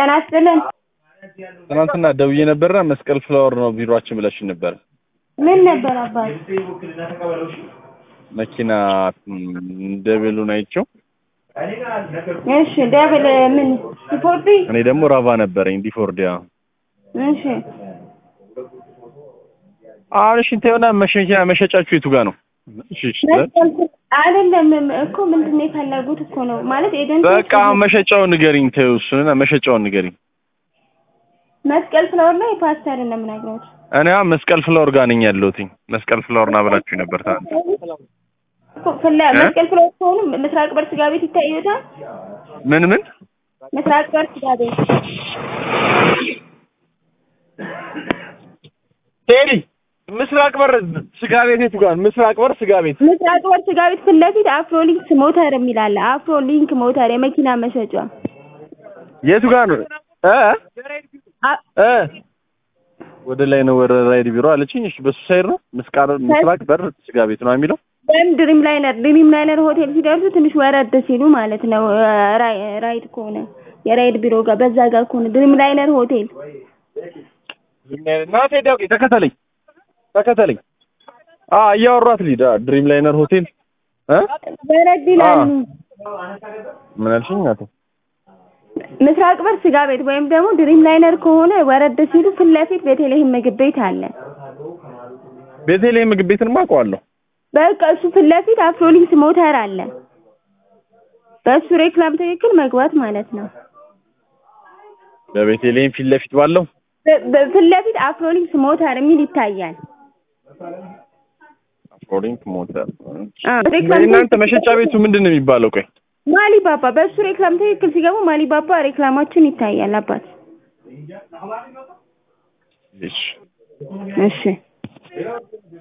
ጤና ይስጥልን። ትናንትና ደውዬ ነበርና መስቀል ፍላወር ነው ቢሮአችን ብለሽኝ ነበር። ምን ነበር አባት? መኪና ደብሉን አይቼው እሺ ደብል ምን ስፖርት? እኔ ደግሞ ራቫ ነበረኝ ዲፎርዲያ። እሺ አሁን እሺ እንተውና መሸኛ መሸጫችሁ የቱ ጋር ነው? እሺ እሺ አይደለም እኮ ምንድን ነው የፈለጉት እኮ ነው ማለት ኤጀንት በቃ አሁን መሸጫውን ንገሪኝ። ተይው እሱንና መሸጫውን ንገሪኝ። መስቀል ፍላወር ላይ ፓስተር እንደምናግረው እኔ አሁን መስቀል ፍላወር ጋር ነኝ ያለሁት። መስቀል ፍላወር ና ብላችሁ ነበር ታዲያ። ፍላ መስቀል ፍላወር ከሆኑ ምስራቅ በር ስጋ ቤት ይታዩታል። ምን ምን ምስራቅ በር ስጋ ቤት ቴዲ ምስራቅ በር ስጋ ቤት የቱ ጋር? ምስራቅ በር ስጋ ቤት ምስራቅ በር ስጋ ቤት ፊት ለፊት አፍሮሊንክስ ሞተር የሚል አለ። አፍሮሊንክ ሞተር የመኪና መሸጫ የቱ ጋር ነው? እ አ- እ ወደ ላይ ነው ወደ ራይድ ቢሮ አለችኝ። እሺ በሱ ሳይድ ነው ምስቃር ምስራቅ በር ስጋ ቤት ነው የሚለው። ወይም ድሪም ላይነር ድሪም ላይነር ሆቴል ሲደርሱ ትንሽ ወረድ ሲሉ ማለት ነው። ራይ ራይድ ከሆነ የራይድ ቢሮ ጋር በዛ ጋር ከሆነ ድሪም ላይነር ሆቴል ና ቴዲ አውቄ ተከተለኝ ተከተለኝ። አ እያወሯት ሊዳ ድሪም ላይነር ሆቴል እ ወረድ ይላሉ። ምን አልሽኝ? አቶ ምስራቅ በር ስጋ ቤት ወይም ደግሞ ድሪም ላይነር ከሆነ ወረድ ሲሉ ፊት ለፊት ቤተልሔም ምግብ ቤት አለ። ቤተልሔም ምግብ ቤትን አውቀዋለሁ። በቃ እሱ ፊት ለፊት አፍሮሊንክስ ሞተር አለ። በእሱ ሬክላም ትክክል መግባት ማለት ነው። በቤተልሔም ፊት ለፊት ባለው በ- በ- ፊት ለፊት አፍሮሊንክስ ሞተር የሚል ይታያል። አፍሮሊንክ ሞተር አ ሬክላም እናንተ መሸጫ ቤቱ ምንድን ነው የሚባለው? ቆይ ማሊ ባባ በእሱ ሬክላም ትክክል ሲገቡ ማሊ ባባ ሬክላማችን ይታያል። አባት እሺ እሺ